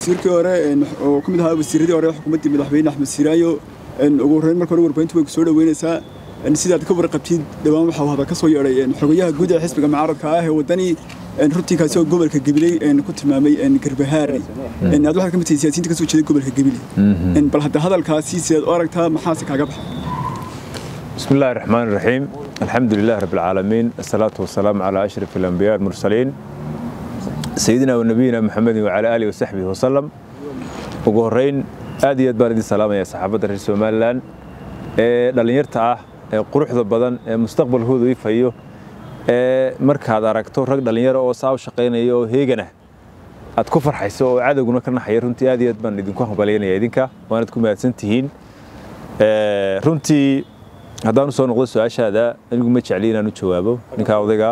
wasiirkii hore oo ka mid ahaa wasiiradii hore xukuumaddii madaxweyne axmed siiraayo ugu horreyn marka hore warbaahintu way ku soo dhoweynaysaa sidaad ka warqabtid dhowaan waxaa hadal ka soo yeedhay xogayaha guud ee xisbiga mucaaradka ah ee waddani runtii kaasi oo gobolka gabiley ku tilmaamay garbahaari aad waxaad ka mid tahay siyaasiyiinta ka soo jeeday gobolka gabiley bal hadda hadalkaasi sidaad u aragtaa maxaase kaaga baxay بسم الله الرحمن الرحيم الحمد لله رب العالمين الصلاة والسلام على أشرف الأنبياء المرسلين سيدنا ونبينا محمد وعلى آله وصحبه وسلم ugu horeyn aad iyo aad baan idin salaamaya saxaabadda reer somalilan ee dhallinyarta ah ee quruxda badan ee mustaqbalkooda ifayo ee markaad aragto rag dhallinyaro oo saa u shaqaynaya oo heeganah aad ku farxayso oo cadowguna ka naxaya runtii aad iyo aad baan idinku hambalyaynaya idinka waanad ku mahadsan tihiin runtii haddaan usoo noqdo su-aashaada anigu ma jecli inaan u jawaabo ninkaa odaygaa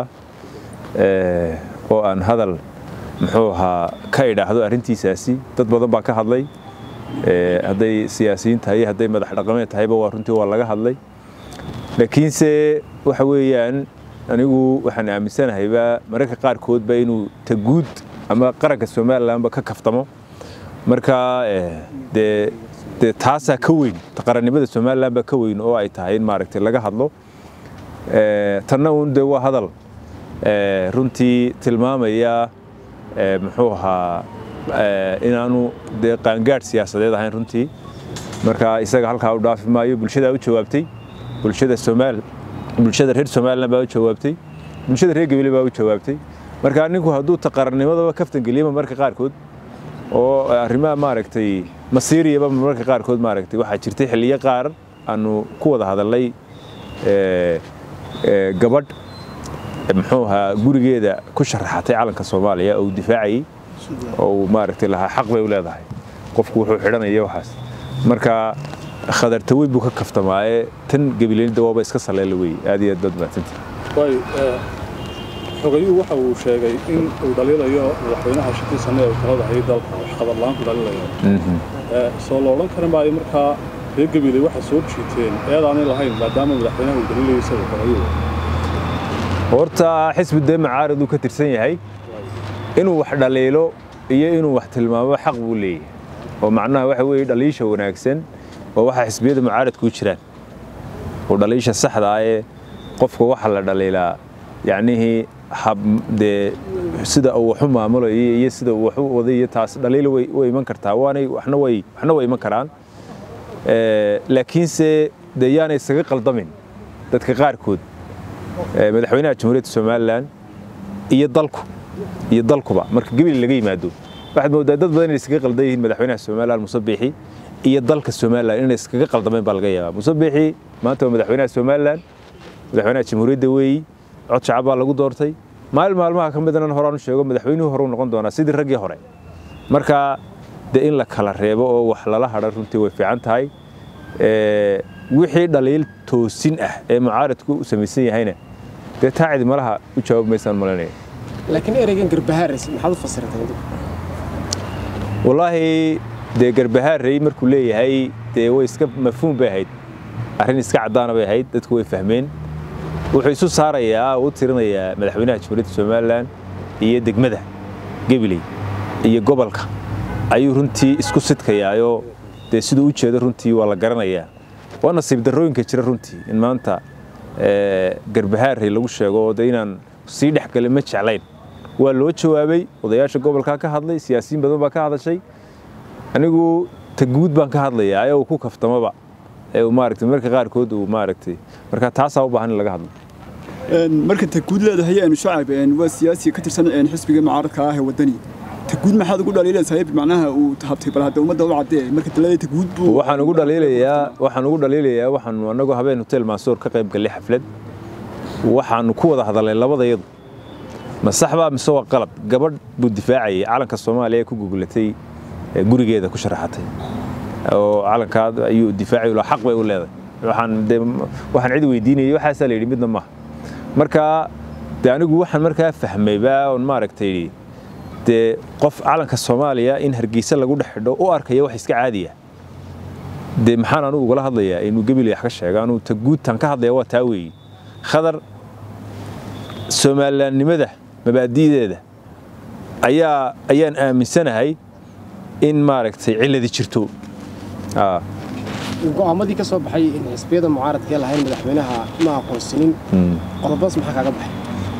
oo aan hadal muxuu ahaa ka idhaahdo arrintiisaasi dad badan baa ka hadlay hadday siyaasiyiin tahay iyo hadday madax dhaqameed tahayba waa runtii waa laga hadlay laakiinse waxa weeyaan anigu waxaan aaminsanahaybaa mararka qaarkoodba inuu taguud ama qaranka somalilanba ka kaftamo marka dee dee taasaa ka weyn qarannimada somalilan baa ka weyn oo ay tahay in maaragtay laga hadlo tanna uun dee waa hadal runtii tilmaamaya muxuu ahaa inaanu dee qaangaadh siyaasadeed ahayn runtii marka isaga halkaa u dhaafi maayo bulshadaa u jawaabtay bulshada somaal bulshada reer somalilan baa u jawaabtay bulshada reer gebile baa u jawaabtay marka ninku hadduu taqarannimadaba kaftan geliyaba marka qaarkood oo arrimaha maaragtay masiiriyaba mararka qaarkood maaragtay waxaa jirtay xilliyo qaar aanu ku wada hadalnay gabadh muxuu ahaa gurigeeda ku sharaxatay calanka soomaaliya oo uu difaacayey oo uu maaragtay lahaa xaq bay u leedahay qofku wuxuu xidhanaya waxaas marka khadartawey buu ka kaftamaaye tan gabileynida waaba iska saleela wey aad iyo aad baad mahadsantahay xogayuhu waxa uu sheegay in uu dhaliilayo madaxweynaha shantii sane ee talada hayay dalka wax qadarlaan ku dhaliilayo soo la odhan kara maayo markaa reer gabiley waxaa soo jiiteen eedaanay lahayn maadaama madaxweynaha uu dhaliilayo isaga xogayuhu horta xisbi dee macaariduu ka tirsan yahay inuu wax dhaliilo iyo inuu wax tilmaamo xaq buu leeyahay oo macnaha waxa weeye dhaliisha wanaagsan oo waxa xisbiyada mucaaradku jiraan oo dhaliisha saxda ah ee qofka waxa la dhaliilaa yacnihii hab dee sida uu waxu maamulayo iyo sida uu waxu waday iyo taas dhaliilo way way iman kartaa waanay waxna way waxna way iman karaan laakiinse dee yaanay isaga qaldamin dadka qaarkood madaxweynaha jamhuuriyadda somalilan iyo dalku iyo dalkuba marka gebili laga yimaado waxaad moodaa dad badan inay iskaga qaldan yihiin madaxweynaha somalilan musabixi iyo dalka somalilan inay iskaga qaldameen baa laga yaabaa musabixi maanta waa madaxweynaha somalilan madaxweynaha jamhuuriyadda weeyi cod shacab baa lagu doortay maalin maalmaha ka midana horaan u sheego madaxweynuhu horeu noqon doonaa sidii raggii hore marka dee in la kala reebo oo wax lala hadhan runtii way fiican tahay wixii dhaliil toosin ah ee mucaaradku u samaysan yahayna dee taa cidi malaha u jawaab maysaan malanaya laakiin ereygan garbahaares maxaad u fasiratay wallaahi dee garbahaarey markuu leeyahay dee way iska mafhuum bay ahayd arrin iska caddaana bay ahayd dadku way fahmeen wuxuu isu saarayaa u tirinayaa madaxweynaha jamhuuriyadda somalilan iyo degmada gabiley iyo gobolka ayuu runtii isku sidkayaayoo dee siduu u jeedo runtii waa la garanayaa waa nasiib darrooyinka jira runtii in maanta garbahaarey lagu sheego oo de inaan sii dhexgalin ma jeclayn waa loo jawaabay odayaasha gobolkaa ka hadlay siyaasiyiin badan baa ka hadashay anigu taguud baan ka hadlayaa ee uu ku kaftamaba ee uu maaragtay marka qaarkood uu maaragtay marka taasaa u baahan in laga hadlo marka taguud leedahay aanu shacab waa siyaasi ka tirsan xisbiga mucaaradka ah ee waddani taguud maxaad ugu dhaliilaysaa macnaha uu habtay bal hadda ummadda u caddee marka talada taguud buu waxaan ugu dhaliilayaa waxaan ugu dhaliilayaa waxaanu anagoo habeen hotel mansoor ka qayb gallay xaflad waxaanu ku wada hadalnay labadayadu ma sax baa mise waa qalad gabadh buu difaacayay calanka soomaaliya ee ku gugulatay gurigeeda ku sharaxatay oo calankaa ayuu difaacay xaq bay u leedahay waxaan de waxaan cid weydiinayay waxaasaa la yidhi midna maaha marka de anigu waxaan markaa fahmayba oon maaragtay dee qof calanka soomaaliya in hargeysa lagu dhex xidho u arkaya wax iska caadiya dee maxaan anugu ugala hadlayaa inuu gebili wax ka sheega anuu taguudtan ka hadlaya waa taa weeye khadar somalilaannimada mabaadi'deeda ayaa ayaan aaminsanahay in maaragtay cilladi jirto Ah, go'aamadii ka soo baxay in xisbiyada mucaaradka ee lahayn madaxweynaha ma aqoonsanin mm. qodobadaas maxaa kaaga baxay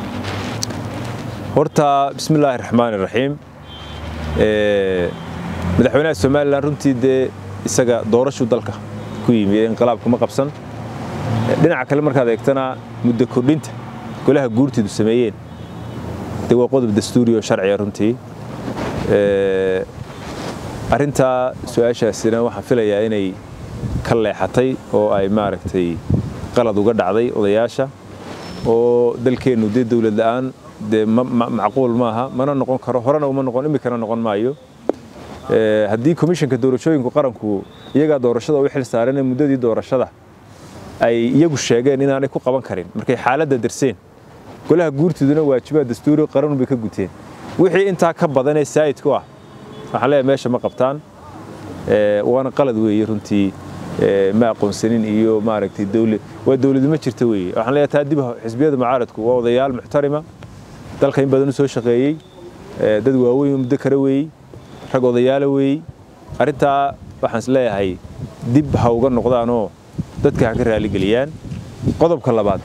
horta bismi illaahi raxmaani raxiim Ee, madaxweynaha somalilan runtii dee isaga doorashuu dalka ku yimi inqilaab kuma qabsan Ee, dhinaca kale markaad eegtana muddo kordhinta golaha guurtiidu sameeyeen dee waa qodob dastuuri oo sharciya runtii Ee, arrintaa su-aashaasina waxaan filayaa inay ka leexatay oo ay maaragtay qalad uga dhacday odayaasha oo dalkeennu dee dowlad la'aan dee ma- ma- macquul maaha mana noqon karo horena uma noqon imikana noqon maayo Ee, haddii komishanka doorashooyinku qaranku iyagaa doorashada u xil saaran ee muddadii doorashada ay iyagu sheegeen inaanay ku qaban karin markay xaaladda darseen golaha guurtiduna waajibaad dastuuri qaranun bay ka guteen wixii intaa ka badan ee saa'idku ah waxaan leeyahay meesha ma qabtaan Ee, waana qalad weeye runtii ee, ma aqoonsanin iyo maaragtay dowlad waa dowladu ma jirta weeye waxaan leeyahay taa dib xisbiyada mucaaradku waa odayaal muxtarima dalka in badan u soo shaqeeyey ee, dad waaweyn oo muddo kale weeyey rag odayaala weeyey arrintaa waxaan is leeyahay dib ha uga noqdaanoo dadka ha ka raaligeliyaan qodobka labaad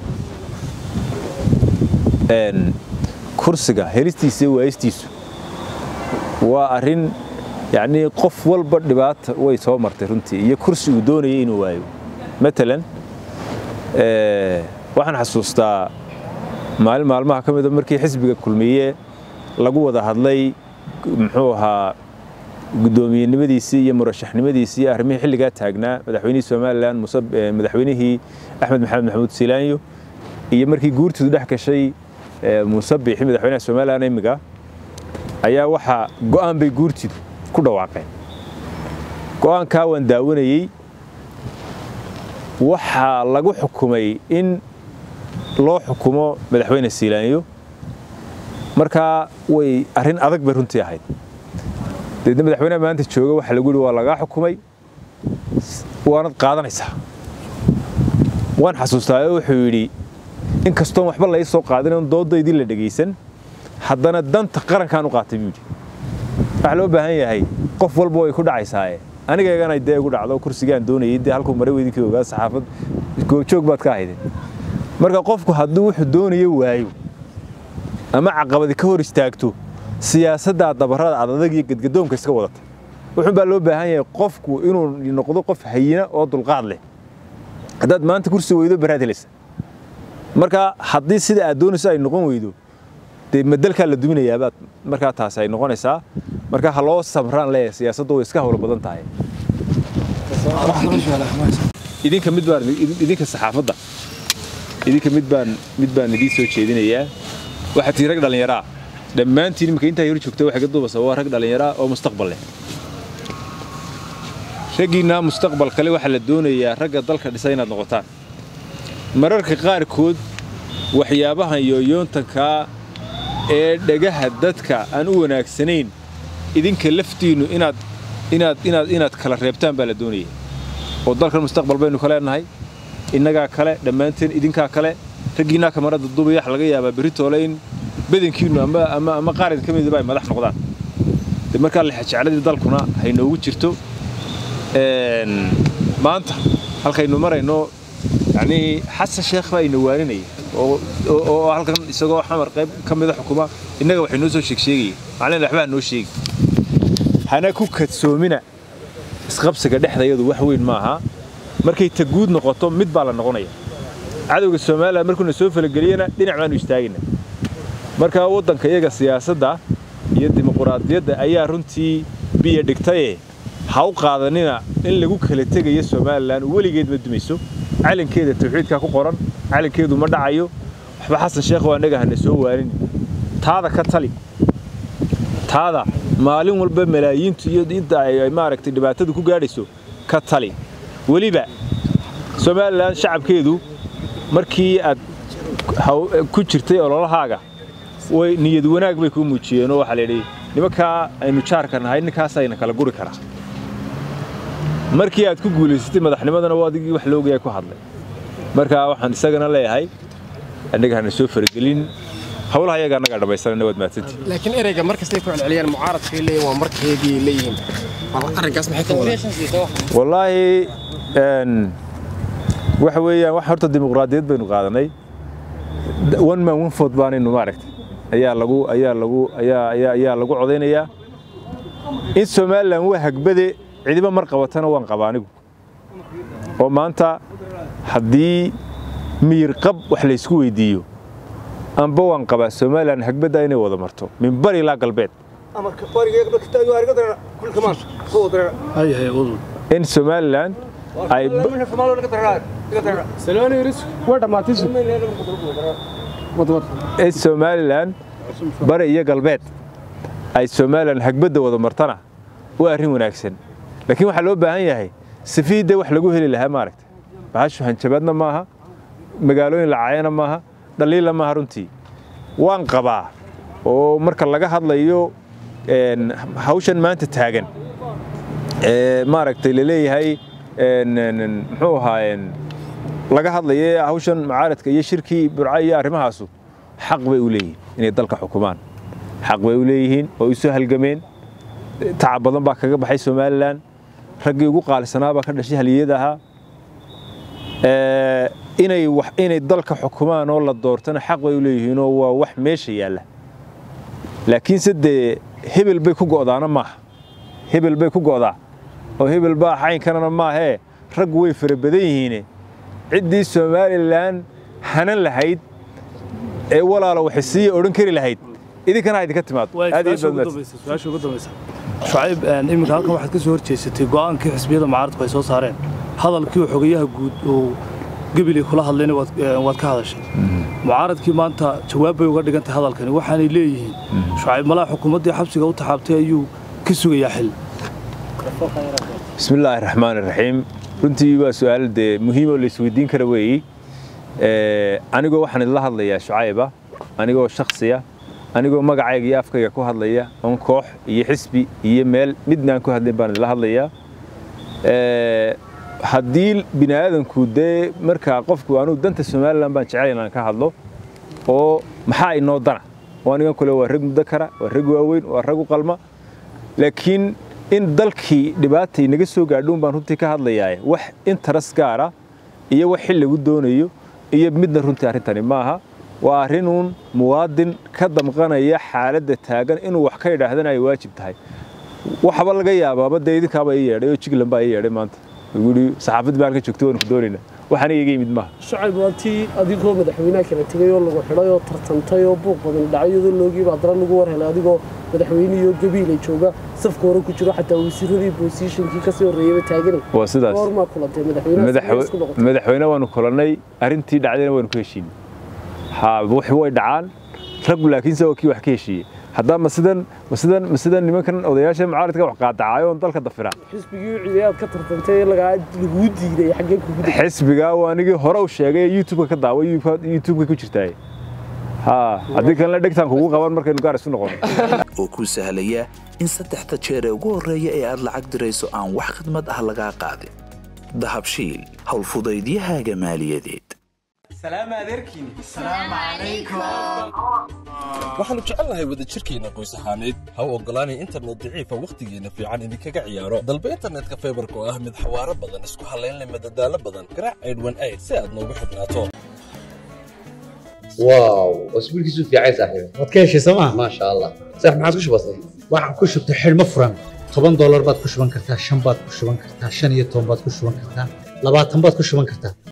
een, kursiga helistiisa iyo waayistiisu waa arrin yacnii qof walba dhibaata way soo martay runtii iyo kursi uu doonayay inuu waayo matalan ee, waxaan xasuustaa maalin maalmaha ka mida markii xisbiga kulmiye lagu wada hadlay muxuu ahaa guddoomiyenimadiisii iyo murashaxnimadiisii iyo arrimihii xilligaa taagnaa madaxweynihii somalilan muse eh, madaxweynihii axmed maxamed maxamuud siilaanyo iyo markii guurtiidu dhex gashay eh, muuse biixi madaxweynaha somalilan imiga ayaa waxaa go'aan bay guurtiidu ku dhawaaqeen go'aankaa waan daawanayey waxaa lagu xukumay in loo xukumo madaxweyne siilaanyo markaa way arrin adag bay runtii ahayd deedna madaxweynaha maanta jooga waxaa lagu yihi waa lagaa xukumay waanad qaadanaysaa waan xasuustaa oo wuxuu yidhi in kastoon waxba lai soo qaadin oon doodaydii la dhegaysan haddana danta qarankaan u qaatay buu yidhi waxaa loo baahan yahay qof walba way ku dhacaysaaye anigaygana dee igu dhacdo kursigaan doonayay dee halkuu maray weydinkii ogaa saxaafad goobjoog baad ka ahaydeen marka qofku hadduu wuxuu doonayo waayo ama caqabadi ka hor istaagto siyaasadda dabarada adadag iyo gadgadoonka iska wadata wuxuun baa loo baahan yahay qofku inuu noqdo qof hayina oo dulqaad leh haddaad maanta kursi weydo baraad helaysa marka haddii sida aad doonayso ay noqon weydo dee madalkaa la duminayaabaad markaa taasi ay noqonaysaa marka ha loo samraan leeyahay siyaasaddu way iska howlo badan tahay idinka mid baan idinka saxaafadda idinka mid baan mid baan idiin soo jeedinayaa waxaa tii rag dhallinyaraa dhammaantiin imika intaa hor joogta waxay ka duubasa waa rag dhallinyaraa oo mustaqbal leh raggiinaa mustaqbal kale waxaa la doonayaa ragga dalka dhisa inaad noqotaan mararka qaarkood waxyaabahan yooyoontankaa ee dhagaha dadka aan u wanaagsanayn idinka laftiinnu inaad inaad inaad inaad kala reebtaan baa la doonaya oo dalkan mustaqbal baynu ka leenahay innagaa kale dhammaanteen idinkaa kale raggiinaa kamarada duubaya waxa laga yaabaa beritoole in badankiinnu ama ama ama qaarad ka midaba ay madax noqdaan de markaa lexajecladii dalkuna haynoogu jirto een, maanta halkaynu marayno yacnii xasan sheekh baa ina waaninaya oo oo- oo halkan isagoo xamar qayb ka mida xukuma innaga waxay noo soo sheegsheegaya macalin waxbaa noo sheegi hana ku kadsoomina isqabsiga dhexdayadu wax weyn maaha markay ta guud noqoto mid baa la noqonaya cadowga soomaaliya markuuna soo falageliyana dhinac baanu istaagayna marka waddanka iyaga siyaasadda iyo dimuquraadiyadda ayaa runtii biyo dhigtaye ha u qaadanina in lagu kala tegayo somalilan weligeed ma dumayso calankeeda tawxiidkaa ku qoran calankeedu ma dhacayo waxba xasan sheekh waa annaga hana soo waanin taada ka tali taada maalin walba malaayiintu iyo inta ay ay maaragtay dhibaatadu ku gaadhayso ka tali weliba somalilan shacabkeedu markii aad haw- ku jirtay ololahaaga way niyad wanaag bay kuu muujiyeen oo waxaa la yidhi nimankaa aynu jaarka nahay ninkaasayna kala guri karaa markii aad ku guulaysatay madaxnimadana waa adigii wax loogayaa ku hadlay marka waxaan isagana leeyahay annaga hana soo faragelin howlaha iyaga annagaa dhammaysanayna waad mahadsantihi laakiin ereyga mar kastay ku celceliyaan mucaaradkay leeyihin waa markeedii leeyihiin arrinkaas maxay ka wadaan wallaahi een, waxa weeyaan wax horta dimuqraadiyad baynu qaadanay one man one vote baanaynu maaragtay ayaa lagu ayaa lagu ayaa ayaa ayaa lagu codaynayaa in somalilan waa hagbade cidiba mar qabatana waan qabaa anigu oo maanta haddii miyir qab wax laysku weydiiyo amba waan qabaa somalilan hagbadda inay wada marto min bari ilaa galbeed hay hay udul in somalilan ay waa dhammaatay wadwad in somalilan bari iyo galbeed ay somalilan hagbadda wada martana waa arrin wanaagsan laakiin waxaa loo baahan yahay sifiidda wax lagu heli lahaa maaragta baxashu hanjabaadna maaha magaalooyin lacaayana maaha dhaliila maaha runtii waan qabaa oo marka laga hadlayo een, hawshan maanta taagan ee maaragtay laleeyahay een, een, een, muxuu ahaayeen laga hadlaye hawshan mucaaradka iyo shirkii burca iyo arrimahaasu xaq bay u leeyihiin inay dalka xukumaan xaq bay u leeyihiin oo isu halgameen tacab badan baa kaga baxay somalilan raggii ugu qaalisanaa baa ka dhashay haliyada ahaa Ee, inay wax inay dalka xukumaan oo la doortana xaq bay u leeyihiinoo waa wax meesha yaalla laakiinse dee hebel bay ku go'daana maaha hebel bay ku go'daa oo hebel baa caynkanana maahee raggu way fara badan yihiine ciddii somalilan hanan lahayd ee walaalo waxisiiya odhan kari lahayd idinkana ha idinka timaado aad iyo aad baad mahadsan. su-aasha ugu dambaysa shucayb een, iminka halkan waxaad ka soo horjeesatay go'aankii xisbiyada mucaaradku ay soo saareen hadalkii uu xogayaha guud uu gebili kula hadlayna waad een, waad ka hadashay mucaaradkii maanta jawaab bay uga dhigan tahay hadalkani waxaanay leeyihiin shucayb malaha xukuumaddii xabsiga u taxaabtay ayuu ka sugayaa xil بسم الله الرحمن الرحيم runtii waa su-aal dee muhiim oo la isweydiin kara weeyi anigoo waxaan idila hadlayaa shucayba anigoo shaksiya anigoo magacayga iyo afkayga ku hadlaya oon koox iyo xisbi iyo meel midna aan ku hadlayn baan idila hadlayaa Ee, haddii bini aadanku dee markaa qofku anugu danta somalilan baan jecel inaan ka hadlo oo maxaa inoo dana oo anigan kule waa rag muddo kara waa rag waaweyn waa rag u qalma laakiin in dalkii dhibaata inaga soo gaadhuun baan runtii ka hadlayaa wax interes gaara iyo wax xil lagu doonayo iyo midna runtii arrintani maaha waa arrinuun muwaadin ka damqanaya xaaladda taagan inuu wax ka idhaahdana ay waajib tahay waxba laga yaabaaba dee idinkaaba ii yeedhay oo jiglan baa ii yeedhay maanta wuxuu yidhi saxaafadii baan ka joogtay waan ku doonaynaa waxaana iga yimid maaha shacab waa tii adigoo madaxweynaha kala tegay oo lagu xidhay oo tartantay oo buuq badan dhacay iyadoo loogiiba haddana lagu war helay adigoo madaxweynihii gabiila jooga safka hore ku jiro xataa wasiiradii bosishonkii kasii horreeyaba taaganay waa sidaas goormaa kulantay madaxweynaha Madaxwe- isku noqotay madaxweyne waanu kulannay arrintii dhacdayna waanu ku heshiinay ha wax way dhacaan raggu laakiinse waa kii wax ka heshiiyey haddaa ma sidan ma sidan ma sidan nimankan odayaasha mucaaradka wax qaadacaayo oon dalka dafira xisbigii ciiday aad ka tartantay ee lagaa laguu diiday xaggee kugu dhigay xisbigaa waa anigii hore u sheegay ee youtube-ka ka daawa youtube-ka ku jirtaay ha haddii kalena dhegtaan kugu qaban markaynu gaar isu noqono oo kuu sahlaya in saddexda jeer ee ugu horreeya ee aad lacag dirayso aan wax khidmad ah lagaa qaadin dahabshiil howlfudaydiyahaaga maaliyadeed waxaannu jecelnahay wadajirkeenna qoys ahaaneed ha u oggolaanay internet daciifa wakhtigeenna fiican idinkaga ciyaaro dalba internetka faybarka oo ah mid xawaaro badan isku hallayn leh madadaalo badan garaac aydhwan ayd si aad noogu xidhnaato واو اسبوع كيسو في عايز صاحبي waad ka heshay sooma ما شاء الله صح ما عادش بسيط waxaan ku shubtay xidhmo furan toban doolar baad ku shuban kartaa shan baad ku shuban kartaa shan iyo toban baad ku shuban kartaa labaatan baad ku shuban kartaa